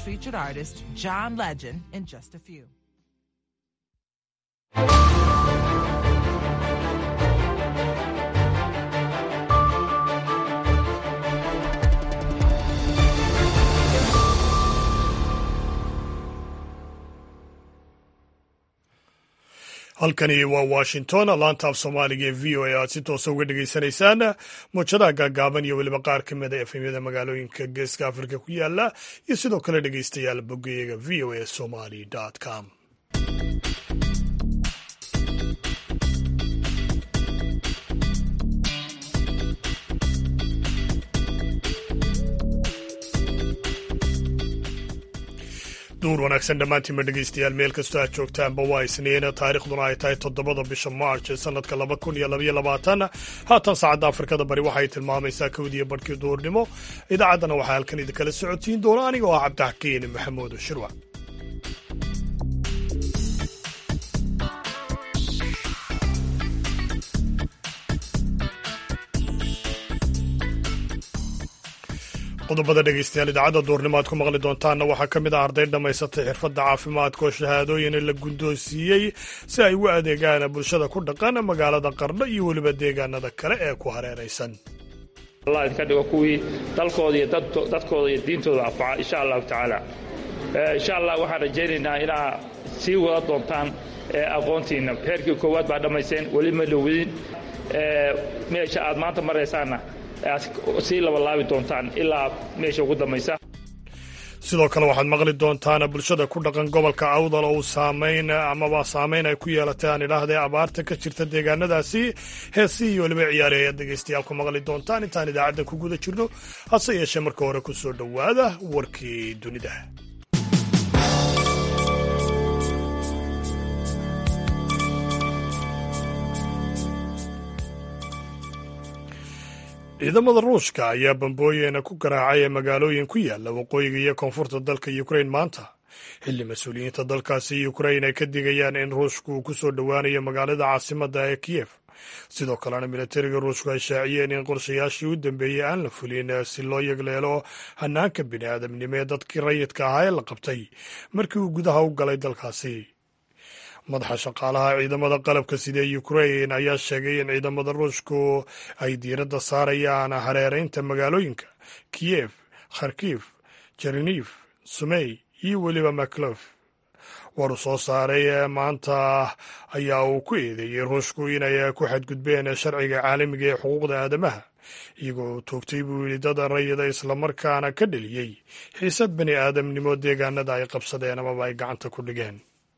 featured artist, John Legend, in just a few. halkani waa washington laanta af soomaaliga ee v o a aad si toosa uga dhegaysanaysaan muujadaha gaagaaban iyo weliba qaar ka mid a efemyada magaalooyinka geeska afrika ku yaala iyo sidoo kale dhegaystayaal bogayaga v o a somali com duur wanaagsan dhammaantiinba dhegaystayaal meel kastoo aad joogtaanba waa isniin taarikhduna ay tahay toddobada bisha march sanadka laba kun iyo labaiyo labaatan haatan saacadda afrikada bari waxay tilmaamaysaa kowdiiyo barhkii duurnimo idaacaddana waxaa halkan idinkala socotiin doona aniga oo ah cabdixakiin maxamuud shirwac qodobada dhegaystayaal idaacadda duurnimo aad ku maqli doontaanna waxaa ka mid ah arday dhammaysatay xirfadda caafimaadka oo shahaadooyin la gundoonsiiyey si ay ugu adeegaan bulshada ku dhaqan magaalada qardho iyo weliba deegaanada kale ee ku hareeraysan allah idinka dhigo kuwii dalkooda iyo dadkooda iyo diintooda anfaca insha allahu tacaala insha allah waxaan rajaynaynaa inaa sii wada doontaan aqoontiinna heerkii koowaad baa dhammayseen weli ma dhowidin meesha aad maanta maraysaanna sii labalaabi doontaan ilaa meesha ugu dambaysa sidoo kale waxaad maqli doontaan bulshada ku dhaqan gobolka awdal oo uu saamayn amaba saamayn ay ku yeelatay aan idhaahdee abaarta ka jirta deegaanadaasi heesii iyo weliba ciyaari ayaad dhegaystayaal ku maqli doontaan intaan idaacadda ku guda jirno hase yeeshee marka hore ku soo dhowaada warkii dunida ciidamada ruushka ayaa bambooyina ku garaacay magaalooyin ku yaala waqooyiga iyo koonfurta dalka ukrain maanta xilli mas-uuliyiinta dalkaasi ukrain ay ka digayaan in ruushku uu ku soo dhowaanayo magaalada caasimadda ee kiyef sidoo kalena militariga ruushku ay shaaciyeen in qorshayaashii u dambeeyey aan la fulin si loo yegleelo hanaanka bini aadamnimo ee dadkii rayidka ahaa ee la qabtay markii uu gudaha u galay dalkaasi madaxa shaqaalaha ciidamada qalabka sida ukrain ayaa sheegay in ciidamada ruushku ay diiradda saarayaan hareeraynta magaalooyinka kiyef kharkif jerinif sumey iyo weliba maklof war uu soo saaray maanta ayaa uu ku eedeeyey ruushku inay ku xadgudbeen sharciga caalamiga ee xuquuqda aadamaha iyagoo toogtay buu yidhi dad rayida islamarkaana ka dheliyey xiisad bani aadamnimo deegaanada ay qabsadeen amaba ay gacanta ku dhigeen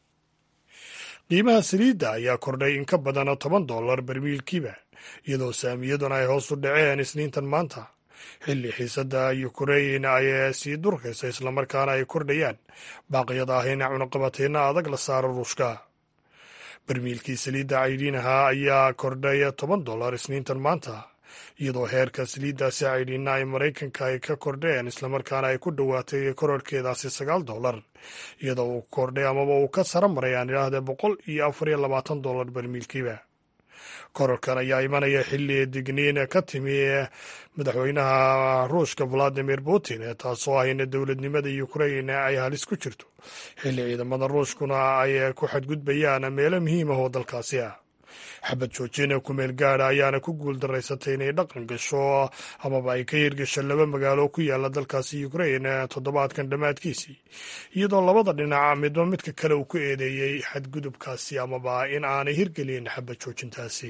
qiimaha saliidda ayaa kordhay in ka badan toban dollar barmiilkiiba iyadoo saamiyaduna ay hoos u dhaceen isniintan maanta xilli xiisadda ukrain ay sii durkaysa islamarkaana ay kordhayaan baaqyada ah in cunaqabateyna adag la saaro ruushka barmiilkii saliidda caydhiinaha ayaa kordhay toban dollar isniintan maanta iyadoo heerka saliiddaasi caydhiina ay maraykanka ay ka kordheen islamarkaana ay ku dhowaatay kororhkeedaasi sagaal dollar iyadoo uu kordhay amaba uu ka sara maray aan idhaahdee boqol iyo afar iyo labaatan dollar barmiilkiiba kororkan ayaa imanaya xilli digniin ka timi madaxweynaha ruushka valadimir putin taasoo ah in dowladnimada ukrain ay halis ku jirto xilli ciidamada ruushkuna ay ku xadgudbayaan meelo muhiim ah oo dalkaasi ah xabad joojina kumeel gaada ayaana ku guul daraysatay inay dhaqan gasho amaba ay ka hirgasho laba magaalo ku yaala dalkaasi ukrain toddobaadkan dhammaadkiisii iyadoo labada dhinac midba midka kale uu ku eedeeyey xadgudubkaasi amaba in aanay hirgelin xabad joojintaasi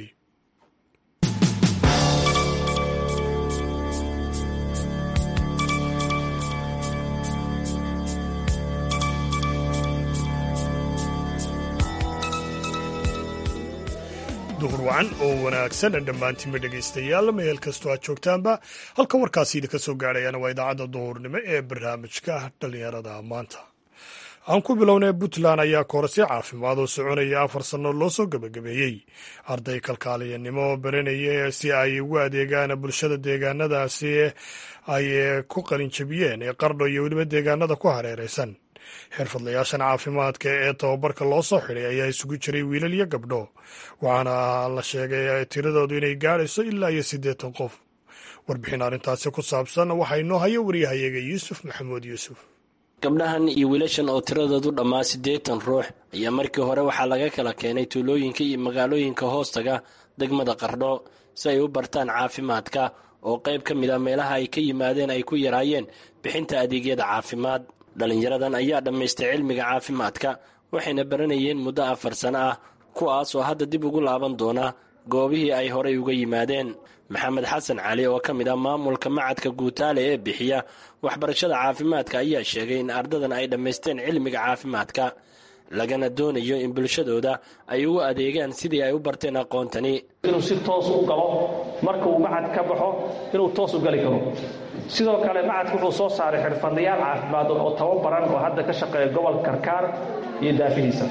duhur wacan oo wanaagsan dhammaantiinba dhegaystayaal meel kastoo aad joogtaanba halka warkaasi idinka soo gaadhayana waa idaacadda duhurnimo ee barnaamijka dhallinyarada maanta aan ku bilownay puntland ayaa koorasyo caafimaad oo soconaya afar sanno loo soo gebagabeeyey arday kalkaaliyanimo baranaya si ay ugu adeegaan bulshada deegaanadaasi ay ku qalinjabiyeen ee qardho iyo weliba deegaanada ku hareeraysan xirfadlayaashan caafimaadka ee tababarka loo soo xidhay ayaa isugu jiray wiilal iyo gabdho waxaana la sheegay tiradoodu inay gaadhayso ilaa iyo siddeetan qof warbixin arrintaasi ku saabsan waxaa inoo haya waryahayaga yuusuf maxamuud yuusuf gabdhahan iyo wiilashan oo tiradoodu dhammaa siddeetan ruux ayaa markii hore waxaa laga kala keenay tuulooyinka iyo magaalooyinka hoostaga degmada qardho si ay u bartaan caafimaadka oo qayb ka mid a meelaha ay ka yimaadeen ay ku yaraayeen bixinta adeegyada caafimaad dhallinyaradan ayaa dhammaystay cilmiga caafimaadka waxayna baranayeen muddo afar sano ah kuwaas oo hadda dib ugu laaban doona goobihii ay horay uga yimaadeen maxamed xasan cali oo ka mid ah maamulka macadka guutaale ee bixiya waxbarashada caafimaadka ayaa sheegay in ardadan ay dhammaysteen cilmiga caafimaadka lagana doonayo in bulshadooda ay ugu adeegaan sidii ay u barteen aqoontani inuu si toos u galo marka uu macad ka baxo inuu toos u gali karo sidoo kale macadku wuxuu soo saaray xirfadlayaal caafimaad oo tababaran oo hadda ka shaqeeya gobolka karkaar iyo daafihiisa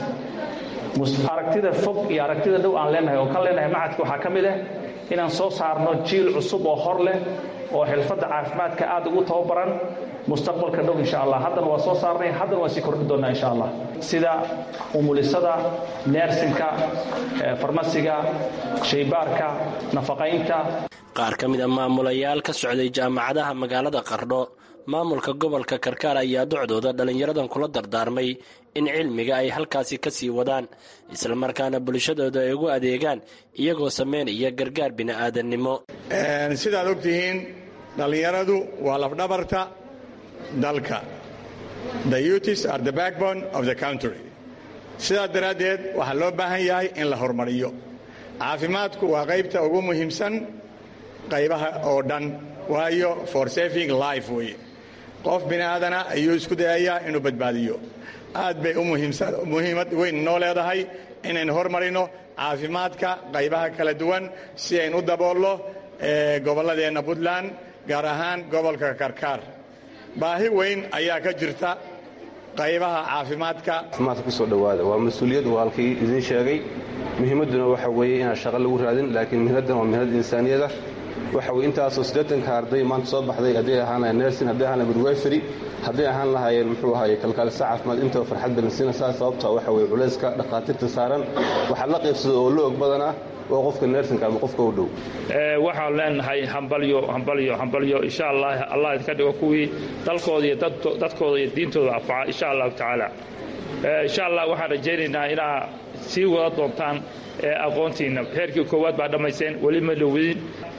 aragtida fog iyo aragtida dhow aan leenahay oo kan leenahay macadka waxaa ka mid ah inaan soo saarno jiil cusub oo hor leh oo xirfadda caafimaadka aad ugu tababaran mustaqbalka dhow insha allah haddana waa soo saarnay haddana waa sii kordhi doonnaa insha allah sida umulisada neersinka farmasiga shaybaarka nafaqaynta qaar ka mid a maamulayaal ka socday jaamacadaha magaalada qardho maamulka gobolka karkaar ayaa docdooda dhallinyaradan kula dardaarmay in cilmiga ay halkaasi ka sii wadaan islamarkaana bulshadooda ay ugu adeegaan iyagoo samaynaya gargaar bini'aadannimo sidaad og tihiin dhallinyaradu waa lafdhabarta dalka the youtis are the backbone of the country sidaas daraaddeed waxaa loo baahan yahay in la horumariyo caafimaadku waa qaybta ugu muhiimsan qaybaha oo dhan waayo for saving life weye qof bini'aadana ayuu isku dayayaa inuu badbaadiyo aad bay u muhiimad weyn noo leedahay inaynu hormarino caafimaadka qaybaha kala duwan si aynu u daboolno gobolladeenna puntland gaar ahaan gobolka karkaar baahi weyn ayaa ka jirta qaybaha caafimaadka caafimaadka kusoo dhowaada waa mas-uuliyad uu halkii idiin sheegay muhiimadduna waxa weeye inaan shaqo lagu raadin laakiin mihnadan waa mihnad insaaniyada waxa weye intaasoo siddeetanka arday maanta soo baxday hadday ahaan lahayen nersin hadday ahaan lahayen midweferi hadday ahaan lahaayeen muxuu ahaye kalkaalisa caafimaad intaba farxad balansiina saa sababta waxa weye culayska dhakhaatiirta saaran waxaa la qaybsada oo la og badan ah waa qofka neersinka ama qofka u dhow waxaan leenahay hambalyo hambalyo hambalyo insha allah allah idinka dhigo kuwii dalkooda iyo dadkooda iyo diintooda anfaca insha allahu tacaala insha allah waxaan rajaynaynaa inaa sii wada doontaan aqoontiinna heerkii koowaad baa dhammayseen weli ma dhowidin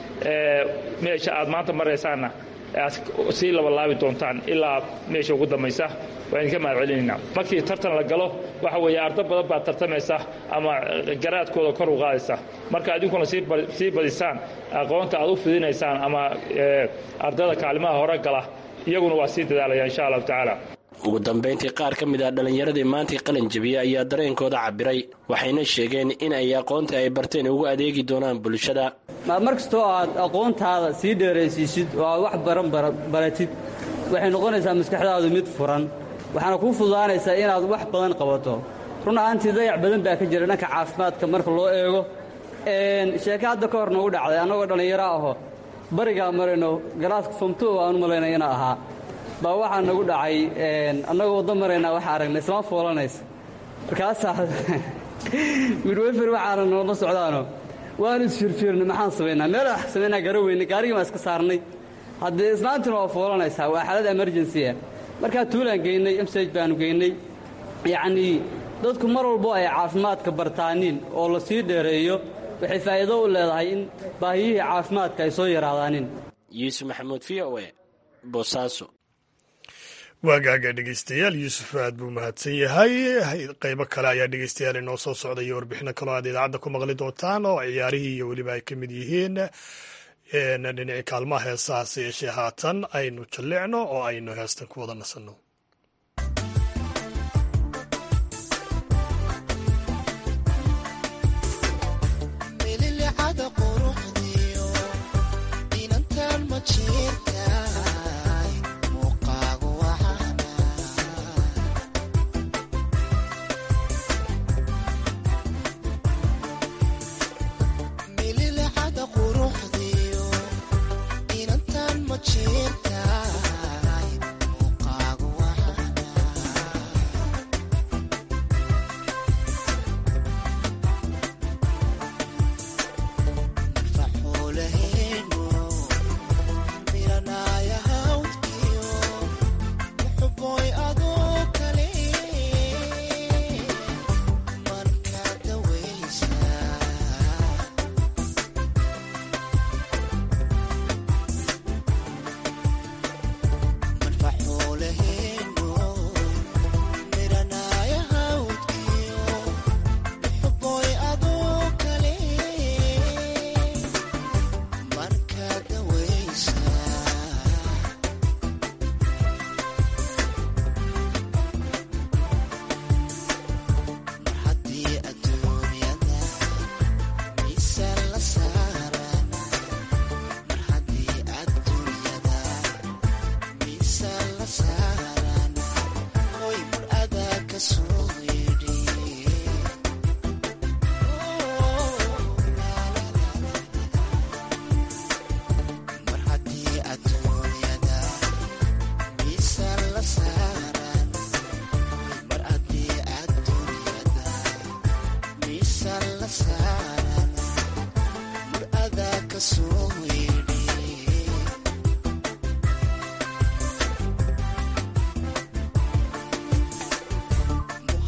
meesha aad maanta maraysaanna sii labalaabi doontaan ilaa meesha ugu dambaysa waa idinka mahad celinaynaa markii tartan la galo waxa weeye ardo badan baad tartamaysa ama garaadkooda kor u qaadaysa marka idinkuna sii badisaan aqoonta aad u fidinaysaan ama ardada kaalimaha hore gala iyaguna waa sii dadaalaya insha allahu tacaala ugu dambayntii qaar ka mid ah dhallinyaradii maantii qalin jabiya ayaa dareenkooda cabiray waxayna sheegeen in ay aqoonta ay barteen ugu adeegi doonaan bulshada mar kastoo aad aqoontaada sii dheeraysiisid oo aad wax baran baratid waxay noqonaysaa maskaxdaadu mid furan waxaana kuu fududaanaysaa inaad wax badan qabato run ahaantii dayac badan baa ka jira dhanka caafimaadka marka loo eego sheeke hadda ka hor noogu dhacday annagoo dhallinyaro aho barigaa marayno galaaska fomto aan u malaynay ina ahaa baa waxaa nagu dhacay annagoo waddo maraynaa waxaa aragnay isma foolanaysa markaasaa midwefer waxaana noola socdaano waanu isfirfiirnay maxaan samaynaa meel wax samaynaa gara weynay gaarigii baan iska saarnay haddee islaantina waa foolanaysaa waa xaalad emergency ah markaa tuulaan geynay emsage baanu geynay yacnii dadku mar walbo ay caafimaadka bartaaniin oo la sii dheereeyo waxay faa'iido u leedahay in baahiyihii caafimaadka ay soo yaraadaanin yuusuf maxamuud v o e boosaaso waagaaga dhegeystayaal yuusuf aad buu mahadsan yahay qaybo kale ayaa dhegeystayaal inoo soo socda iyo warbixino kaloo aad idaacadda ku maqli doontaan oo ciyaarihii iyo weliba ay ka mid yihiin dhinaci kaalmaha heesahaase yeeshee haatan aynu jallicno oo aynu heestan ku wada nasanno Mirana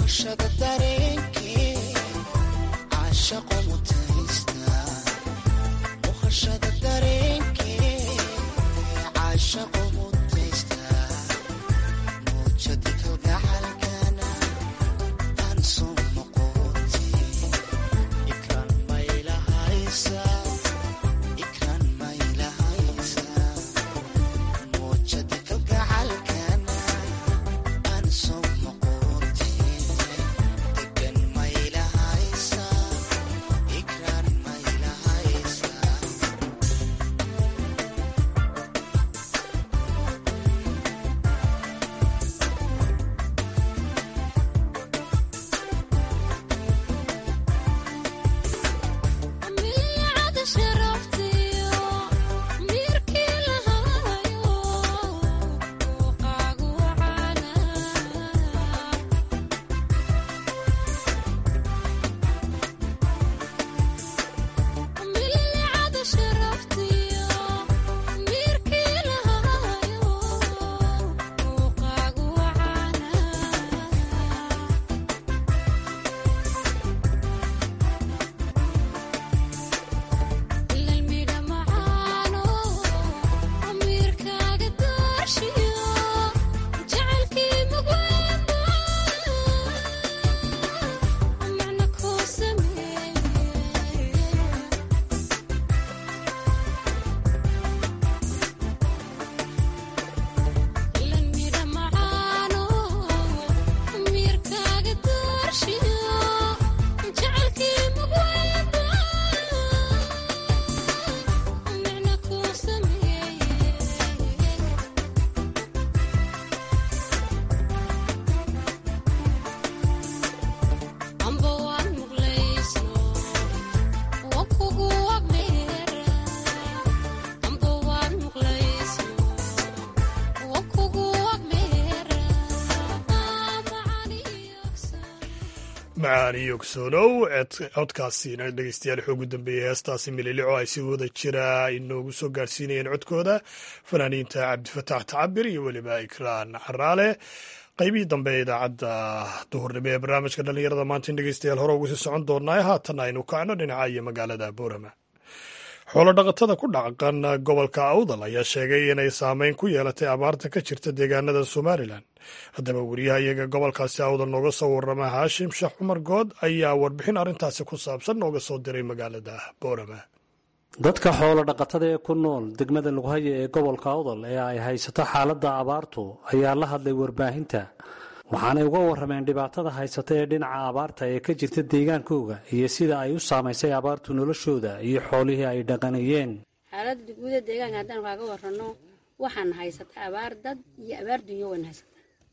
macaani yogsoonow codkaasiina dhegeystayaal wuxuu ugu dambeeyey heestaasi mililico ay si wada jira inoogu soo gaarsiinayeen codkooda fanaaniinta cabdifataax tacabir iyo weliba ikraan caraale qaybihii dambe ee idaacadda duhurnimo ee barnaamijka dhallinyarada maanta in dhegeystayaal hore ugu sii socon doonaa haatan aynu kacno dhinaca iyo magaalada boorama xoolo dhaqatada ku dhaqan gobolka awdal ayaa sheegay inay saameyn ku yeelatay abaarta ka jirta deegaanada somalilan haddaba weriyaha iyaga gobolkaasi awdal nooga soo warrama haashim sheekh cumar good ayaa warbixin arrintaasi ku saabsan nooga soo diray magaalada boorama dadka xoolo dhaqatada ee ku nool degmada lughaya ee gobolka awdal ee ay haysato xaaladda abaartu ayaa la hadlay warbaahinta waxaanay uga warrameen dhibaatada haysata ee dhinaca abaarta ee ka jirta deegaankooga iyo sida ay u saamaysay abaartu noloshooda iyo xoolihii ay dhaqanayeen xaaladda guuda deegaanka haddaan kaaga warranno waxaan haysataa abaar dad iyo abaar dunyo waan haysataa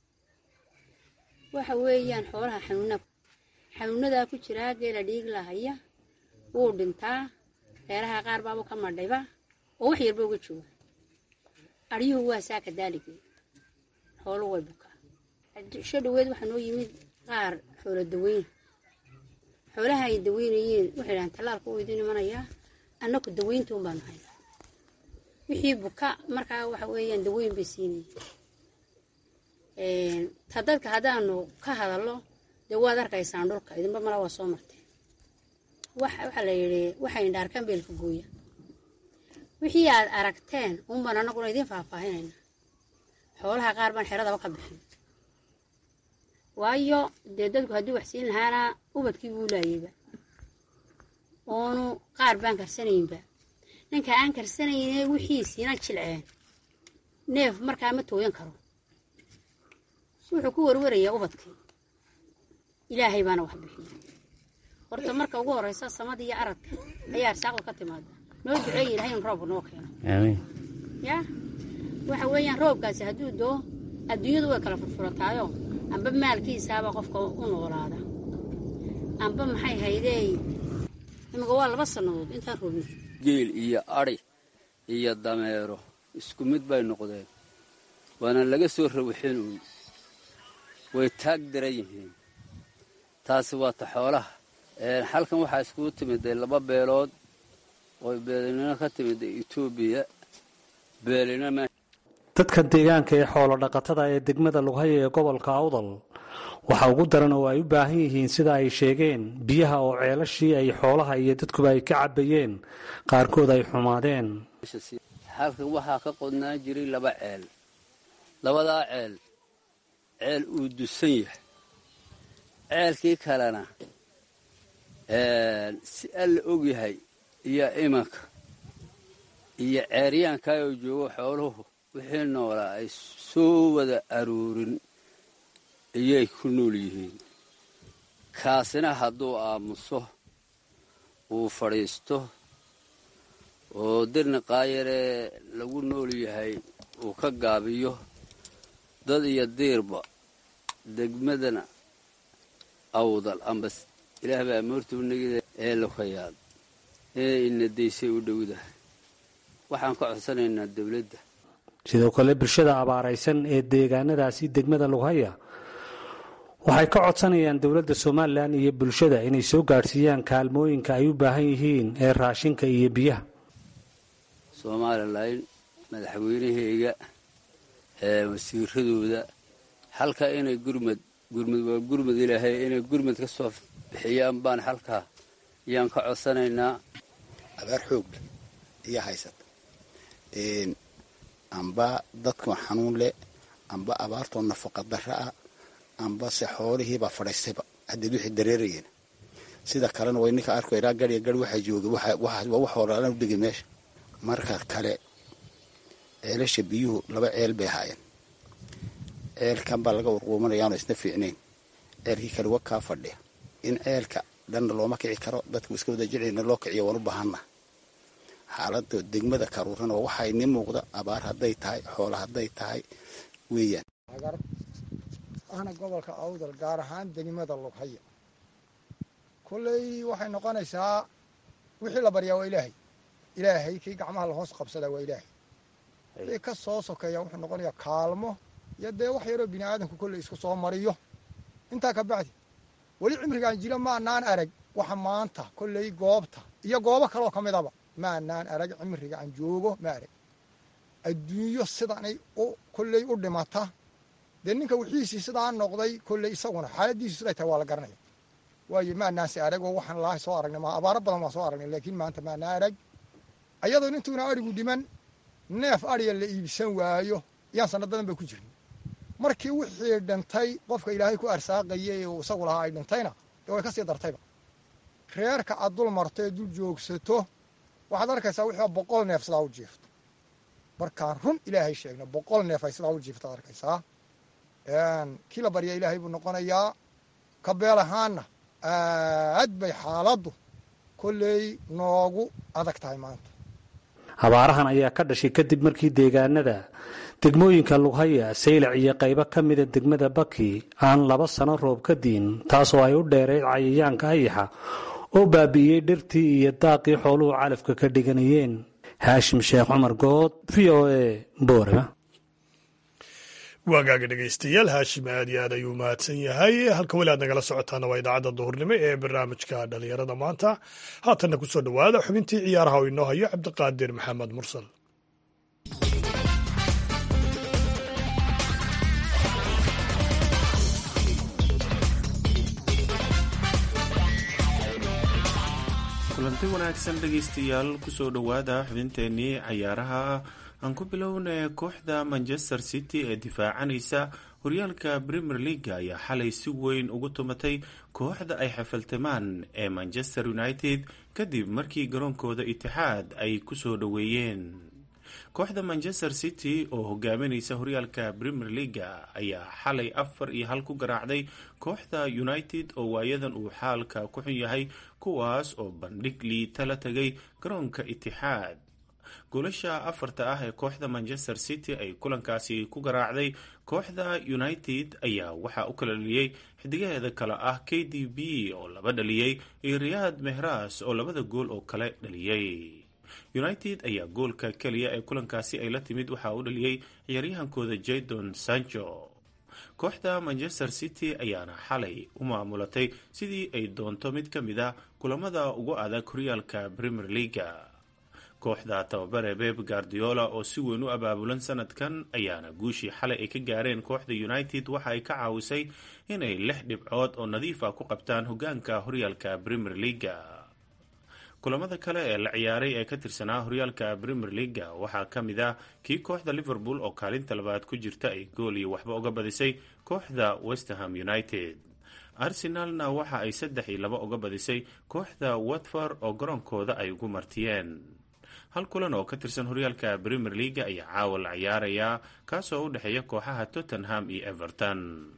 waxa weeyaan xoolaha xanuuna xanuunadaa ku jiraa geela dhiig lahaya wuu dhintaa reeraha qaar baaba ka madhayba oo wax yarba uga jooga aryuhu waa saaka daaligii xoolu way bukaa sho dhaweed waxaa noo yimid qaar xoolo daweyn xoolaha ay daweynayeen waxay dhahaan tallaalka uu idin imanayaa annaku daweyntuun baanu haynaa wixii buka markaa waxa weeyaan daweyn bay siinayeen ta dadka haddaanu ka hadallo dee waad arkaysaan dhulka idinba mala waa soo marteen waxaa la yidhi waxay indhaarkaan beelka gooya wixii aad aragteen unbaan annaguna idiin faahfaahinayna xoolaha qaar baan xeradaba ka bixin waayo dee dadku hadduu wax siin lahaana ubadkii buu laayayba oonu qaar baan karsanaynba ninka aan karsanayne wixiisiina jilceen neef markaa ma tooyan karo wuxuu ku warwarayaa ubadkii ilaahay baana wax bixiya horta marka ugu horreysa samada iyo aradka ayaa arsaaqdu ka timaada noo duceeya ilahay in roobka noo keeno ya waxa weeyaan roobkaasi hadduu doo adduunyadu way kala furfurataayo amba maalkiisaaba qofka u noolaada amba maxay haydey imika waa laba sannadood intaan roobin geel iyo adhi iyo dameero isku mid bay noqdeen waana laga soo rawixin uun way taag daran yihiin taasi waa ta xoolaha xalkan waxaa iskugu timiday laba beelood oo beelinimo ka timida etoobiya beelina dadka deegaanka ee xoolo dhaqatada ee degmada lughaya ee gobolka awdal waxa ugu daran oo ay u baahan yihiin sida ay sheegeen biyaha oo ceelashii ay xoolaha iyo dadkuba ay ka cabayeen qaarkood ay xumaadeen halkan waxaa ka qodnaan jiray laba ceel labadaa ceel ceel uu dusan yahay ceelkii kalena si alla og yahay iyo imanka iyo ceeryaankaa oo joogo xooluhu wixii noolaa ay soo wada aruurin iyay ku nool yihiin kaasina hadduu aamuso uu fadhiisto oo dirni qaayaree lagu nool yahay uu ka gaabiyo dad iyo diirba degmadana awdal amba ilaah baa moortuunagida ee lokayaad ee inadaysay u dhowdahay waxaan ka codsanaynaa dawladda sidoo kale bulshada abaaraysan ee deegaanadaasi degmada lughaya waxay ka codsanayaan dowladda somalilan iyo bulshada inay soo gaadhsiiyaan kaalmooyinka ay u baahan yihiin ee raashinka iyo biyaha somalilan madaxweynaheyga ee wasiiradooda halka inay gurmad gurmad waa gurmad ilaahay inay gurmad ka soo bixiyaan baan halkaa ayaan ka codsanaynaa abaar xoog iyo haysata amba dadkoo xanuun leh amba abaartoo nafaqa darra ah amba se xoolihiibaa fadhaystayba haddeed wixii dareerayeen sida kalena way ninka arko ilaa gariya gari waxaa joogay waa wax horaalan u dhigay meesha marka kale ceelasha biyuhu laba ceel bay ahaayeen ceelkan baa laga warquumanayaanoo isna fiicnayn ceelkii kale wa kaa fadhiya in ceelka dhanna looma kici karo dadku iska wada jilcina loo kiciyo waan u baahanna xaalada degmada karuuran oo waxaa inii muuqda abaar hadday tahay xoola hadday tahay weeyaan ahna gobolka awdal gaar ahaan degmada lughaya kolley waxay noqonaysaa wixii la baryaa waa ilaahay ilaahay kii gacmaha lahoos qabsadaa waa ilaahay kii ka soo sokeeya wuxuu noqonayaa kaalmo iyo dee wax yaroo bini aadamku kolley isku soo mariyo intaa ka bacdi weli cimrigaan jiro maanaan arag waxa maanta kolley goobta iyo goobo kaloo ka midaba maanaan arag cimriga aan joogo ma arag adduunyo sidanay u kolley u dhimata dee ninka wixiisii sidaa noqday kolley isaguna xaaladiisu siday tahay waa la garanaya waayo maanaanse arag oo waxaan laahay soo aragnay ma abaaro badan waan soo aragnay laakiin maanta maanaa arag ayadoo intuuna arigu dhiman neef ariya la iibsan waayo yaan sanad badan ba ku jirin markii wixii dhintay qofka ilaahay ku arsaaqayay uu isagu lahaa ay dhintayna dee way ka sii dartayba reerka aad dul marto ee dul joogsato waxaad arkaysaa wixii boqol neef sidaa u jiifto markaan run ilaahay sheegna boqol neef ay sidaa u jiifto ad arkaysaa kii la barya ilaahay buu noqonayaa ka beel ahaanna aad bay xaaladdu kolley noogu adag tahay maanta abaarahan ayaa ka dhashay kadib markii deegaanada degmooyinka lughaya saylac iyo qaybo ka mida degmada baki aan laba sano roob ka diin taasoo ay u dheerayd cayayaanka ayaxa oo baabi'iyey dhirtii iyo daaqii xooluhu calafka ka dhiganayeen haashim sheekh cumar good v o a boorama waagaaga dhegaystayaal haashim aad iyo aad ayuu mahadsan yahay halka weli aad nagala socotaana waa idaacadda duhurnimo ee barnaamijka dhallinyarada maanta haatanna ku soo dhowaada xubintii ciyaaraha oo inoo hayo cabdiqaadir maxamed mursal kulanti wanaagsan dhegaystayaal kusoo dhowaada xubinteennii cayaaraha aan ku bilownay kooxda manchester city ee difaacanaysa horyaalka premier leaga ayaa xalay si weyn ugu tumatay kooxda ay xafaltamaan ee manchester united kadib markii garoonkooda itixaad ay kusoo dhoweeyeen kooxda manchester city oo hogaaminaysa horyaalka premier leaga ayaa xalay afar iyo hal ku garaacday kooxda united oo waayadan uu xaalka ku xun yahay kuwaas oo bandhig liita la tagay garoonka itixaad goolasha afarta ah ee kooxda manchester city ay kulankaasi ku garaacday kooxda united ayaa waxaa u kala dhaliyey xidigaheeda kale ah k d b oo laba dhaliyey iyo riyaad mehras oo labada gool oo kale dhaliyey united ayaa goolka keliya ee kulankaasi ay la timid waxaa u dhaliyey ciyaaryahankooda jadon sancho kooxda manchester city ayaana xalay u maamulatay sidii ay doonto mid ka mid a kulamada ugu adag horyaalka premier leaga kooxda tababare beb guardiola oo si weyn u abaabulan sanadkan ayaana guushii xalay ay ka gaareen kooxda united waxa ay ka caawisay inay lix dhibcood oo nadiif ah ku qabtaan hogaanka horyaalka premier leaga kulamada kale ee la ciyaaray ee ka tirsanaa horyaalka premier leaga waxaa ka mid ah kii kooxda liverpool oo kaalinta labaad ku jirta ay gool iyo waxba uga badisay kooxda westerham united arsenalna waxa ay saddex iyo laba uga badisay kooxda watford oo garoonkooda ay ugu martiyeen hal kulan oo ka tirsan horyaalka premier leaga ayaa caawa la ciyaarayaa kaasoo u dhexeeya kooxaha tottenham iyo everton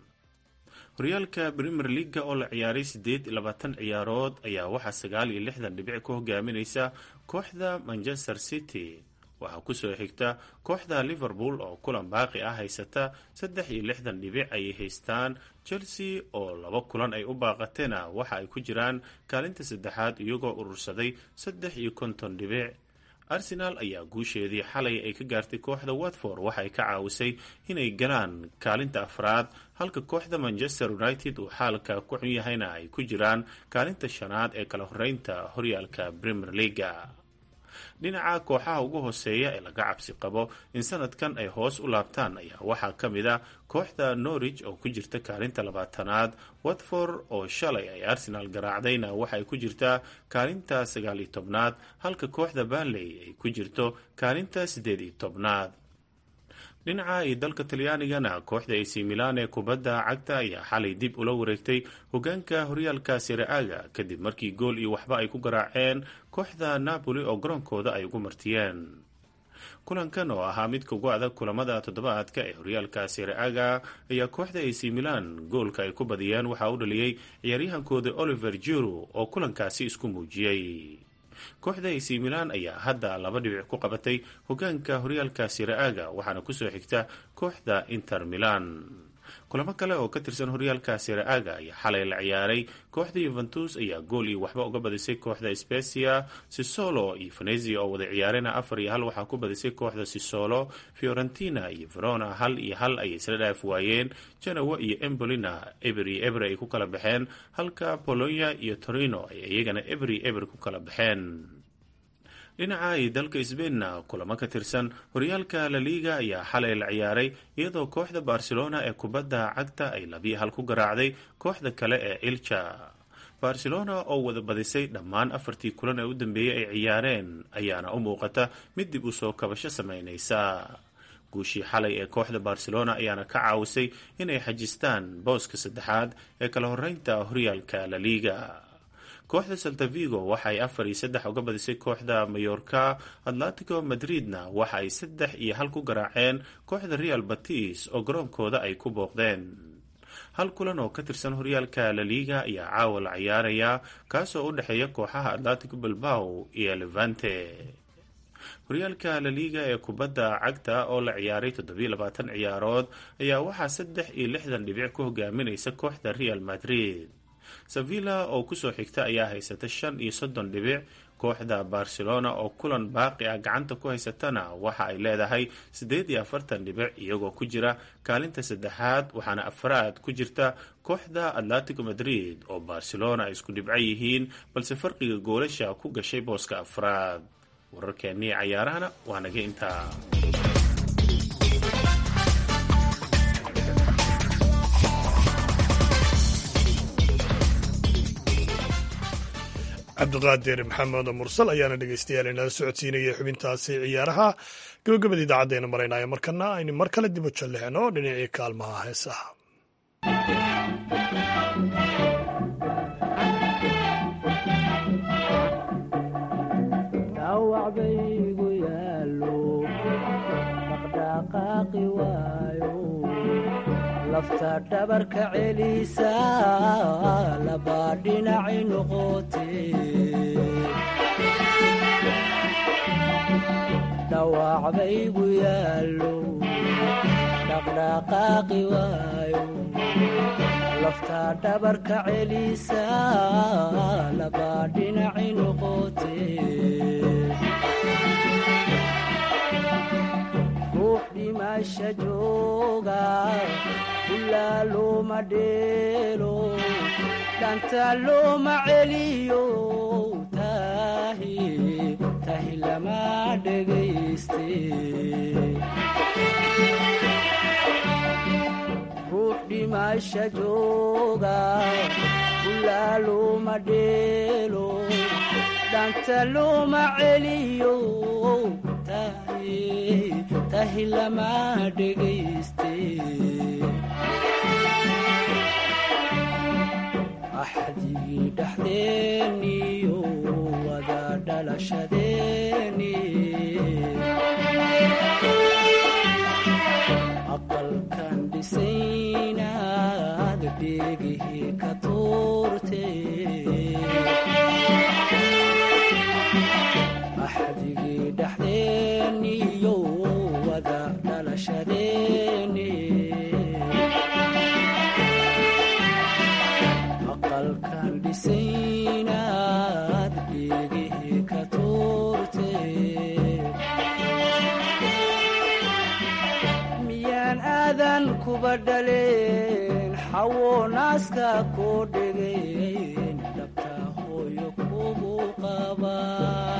horyaalka premier leaga oo la ciyaaray siddeed iyo labaatan ciyaarood ayaa waxaa sagaal iyo lixdan dhibic ku hogaaminaysa kooxda manchester city waxaa kusoo xigta kooxda liverpool oo kulan baaqi ah haysata saddex iyo lixdan dhibic ayay haystaan chelsea oo laba kulan ay u baaqateena waxa ay ku jiraan kaalinta saddexaad iyagoo urursaday saddex iyo konton dhibic arsenal ayaa guusheedii xalay ay ka gaartay kooxda watford waxa ay ka caawisay inay galaan kaalinta afraad halka kooxda manchester united uu xaalka ku xun yahayna ay ku jiraan kaalinta shanaad ee kala horeynta horyaalka premier leaga dhinaca kooxaha ugu hooseeya ee laga cabsi qabo in sanadkan ay hoos u laabtaan ayaa waxaa ka mid ah kooxda norwich oo ku jirta kaalinta labaatanaad watford oo shalay ay arsenal garaacdayna waxaay ku jirtaa kaalinta sagaal iyo tobnaad halka kooxda banley ay ku jirto kaalinta siddeed iyo tobnaad dhinaca iyo dalka talyaanigana kooxda ac milan ee kubadda cagta ayaa xalay dib ula wareegtay hogaanka horyaalka siraaga kadib markii gool iyo waxba ay ku garaaceen kooxda napoli oo garoonkooda ay ugu martiyeen kulankan oo ahaa midka ugu adag kulamada toddobaadka ee horyaalka siraaga ayaa kooxda ac milan goolka ay ku badiyeen waxaa u dhaliyey ciyaaryahankooda oliver jiro oo kulankaasi isku muujiyey kooxda ac milan ayaa hadda laba dhibic ku qabatay hogaanka horyaalka siraaga waxaana kusoo xigta kooxda inter milan kulamo kale oo ka tirsan horyaalka siraaga ayaa xalay la ciyaaray kooxda yuventus ayaa gool iyo waxba uga badisay kooxda specia sisolo iyo venezia oo wada ciyaarena afar iyo hal waxaa ku badisay kooxda sisolo fiorentina iyo verona hal iyo hal ayay isla dhaaf waayeen janowa iyo embolina eber iyo eber ay ku kala baxeen halka polonia iyo torino ay iyagana eber iyo eber ku kala baxeen dhinaca iyo dalka sbainna kulamo ka tirsan horyaalka laliga ayaa xalay la ciyaaray iyadoo kooxda barcelona ee kubadda cagta ay labiyo hal ku garaacday kooxda kale ee ilja barcelona oo wada badisay dhammaan afartii kulan ee u dambeeyey ay ciyaareen ayaana u muuqata mid dib u soo kabasho sameynaysa guushii xalay ee kooxda barcelona ayaana ka caawisay inay xajistaan booska saddexaad ee kala horeynta horyaalka laliga kooxda saltavigo waxa ay afar iyo saddex uga badisay kooxda mayorka atletico madridna waxa ay saddex iyo hal ku garaaceen kooxda real batis oo garoonkooda ay ku booqdeen hal kulan oo ka tirsan horyaalka laliga ayaa caawa la ciyaarayaa kaasoo u dhexeeya kooxaha atletico bilbao iyo levante horyaalka laliga ee kubadda cagta oo la ciyaaray toddobiyo labaatan ciyaarood ayaa waxaa saddex iyo lixdan dhibic ku hogaaminaysa kooxda real madrid sevilla oo kusoo xigta ayaa haysata shan iyo soddon dhibic kooxda barcelona oo kulan baaqi ah gacanta ku haysatana waxa ay leedahay siddeed iyo afartan dhibic iyagoo ku jira kaalinta saddexaad waxaana afraad ku jirta kooxda atletico madrid oo barcelona ay isku dhibco yihiin balse farqiga goolasha ku gashay booska afraad wararkeennii cayaarahana waa naga intaa cabdiqaadir maxamed mursal ayaana dhegeystayaal inala socodsiinayay xubintaasi ciyaaraha gabagabada idaacaddeenna maraynaayo markana aynu mar kale dib u jallixino dhinacii kaalmaha heesaha lafta dhabarka celisa labaa dhinaci noqote dhawac baygu yaallo dhaqdhaqaaqi waayo lafta dhabarka celisa labaa dhinaci noqote ruux dhimasha jooga ilaa looma dheelo dhanta looma celiyo tahi tahi lama dhegayste ruux dhimasha jooga ulaa looma dheelo dhanta looma celiyo tahi tahi lama dhegayste axdigii dhexdeeniyo wada dhalashadeeni aqalkan dhisaynaad dheegihii ka tuurte axdigii dhexdeeniyo wada dhalashadeeni aqalkan dhisaynaad dheegihii ka tuurte miyaan aadan kuba dhaleen xawo naaska koo dhegeen dhabta hooyo kugu qabaan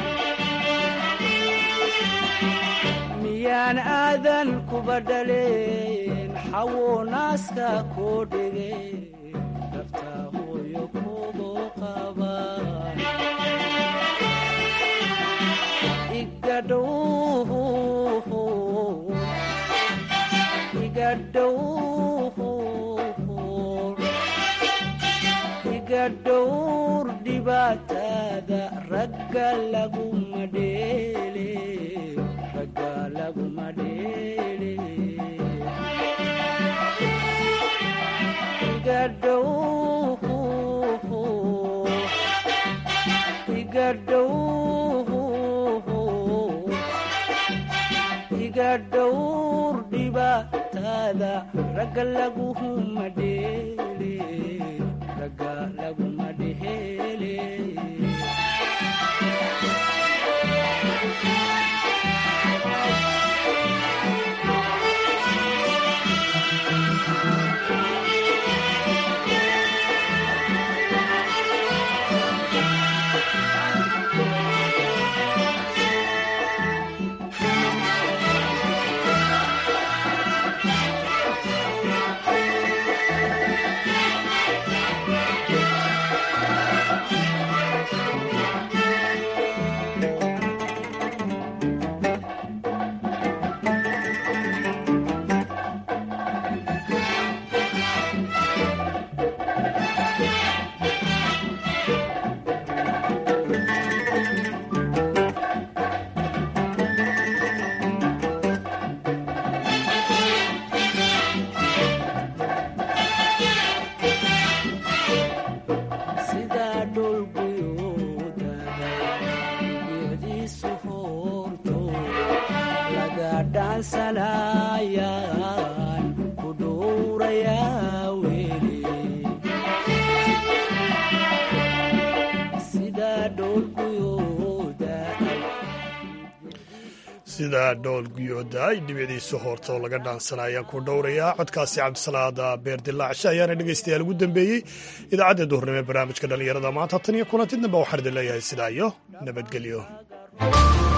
miyaan aadan kuba dhaleen xawo naaska koo dhegeen dhabta hooyo kugu qabaan igadhow iga dhowr dhibaatada ragga laguma dheele ragga laguma dheele iga dhow iga dhow iga dhowr dhibaatada ragga laguma dheele ragga laguma dheele sidaa dhulguyuudahay bicdiisu hoorto laga dhaansanayaan ku dhowrayaa weli sidaa dhulguyuudahay sida dhool guyooda ay dhibicdiisu hoorta oo laga dhaansanaa ayaan ku dhowrayaa codkaasi cabdisalaada beer dilaacshe ayaana dhegaystayaal ugu dambeeyey idaacadda duhurnimo ee barnaamijka dhallinyarada maanta tan iyo kulanti dambe waxaan idin leeyahay sidaa iyo nabadgelyo